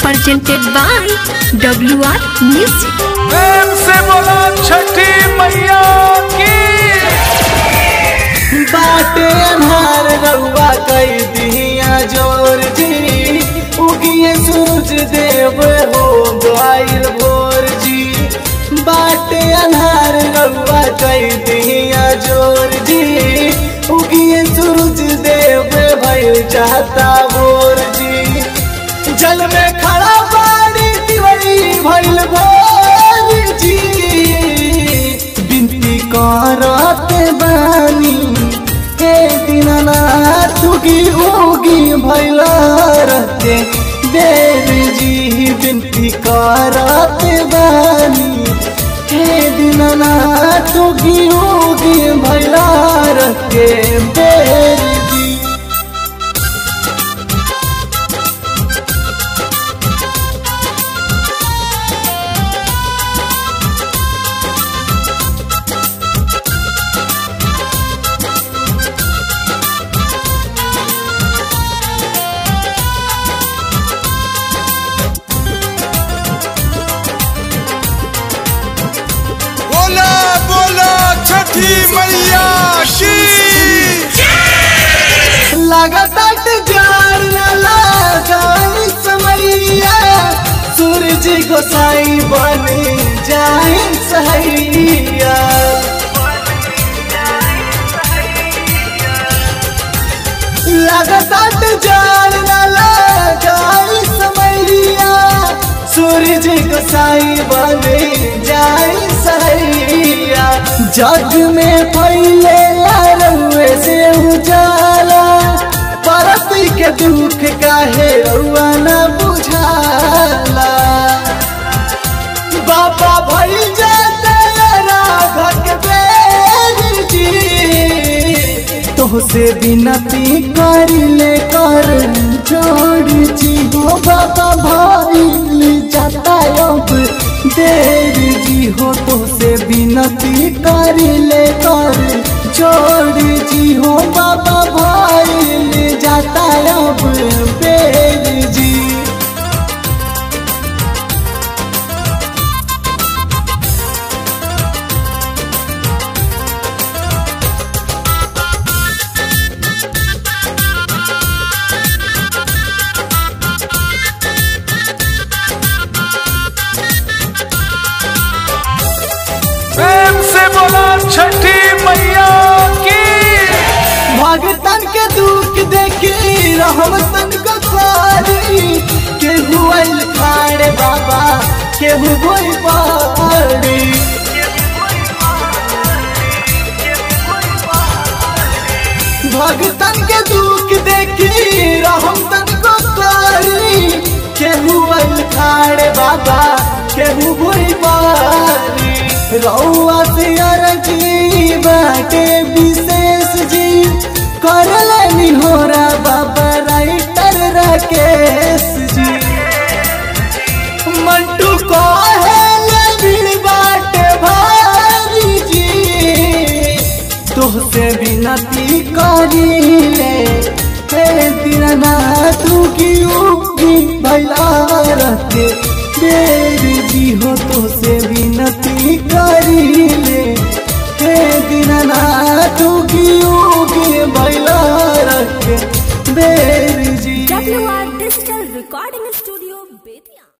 presented by WR Music. प्रेम से बोलो छठी मैया की बाटे अन्हार रउआ कई दिया जोर जी उगिए सूरज देव हो गइल भोर जी बाटे अन्हार रउआ कई दिया जोर जी उगिए सूरज देव भइल चाहता भोर जी जल में खड़ा बाड़ी दिवई भइल भोर जी बिनती करत बानी हे दीनानाथ उगी उगी भइल रहते देव जी बिनती करत बानी हे दीनानाथ उगी उगी भइल रहते देव जी बोला बोला छठी मैया की लगातार जार लगाई समैया सूरज गोसाई बन जाए सहैया लगातार जार लगाई समैया सूरज गोसाई बन जाए सहैया जग में फैले रउए से उजाला परती के दुख काहे रउआ न बुझाला बाबा भई जाते राघक बेर जी तोहसे बिनती कर ले कर जोड़ जी हो बाबा भाई जाता अब देर जी हो तोहसे बिनती कर ले कर जोड़ जी हो बाबा भाई जाता अब बेर जी प्रेम से बोलो छठी मैया की भगतन के दुख देखी रहमतन को खारी केहू आइल खाड़े बाबा केहू गोई पारी भगतन के दुख देखी रहमतन को खारी केहू आइल खाड़े बाबा केहू गोई पारी रउआ से अरजी बाटे विशेष जी कर लेनी होरा बाबा राइटर राकेश जी मंटू को है भीड़ बाटे भारी जी तोहसे बिनती करी ले हे दीनानाथ की उगी भैला रहते देवी जी हो तो से विनती करी ले हे दीनानाथ की उगी भैला रखे देवी जी WR Digital Recording Studio, Bethian.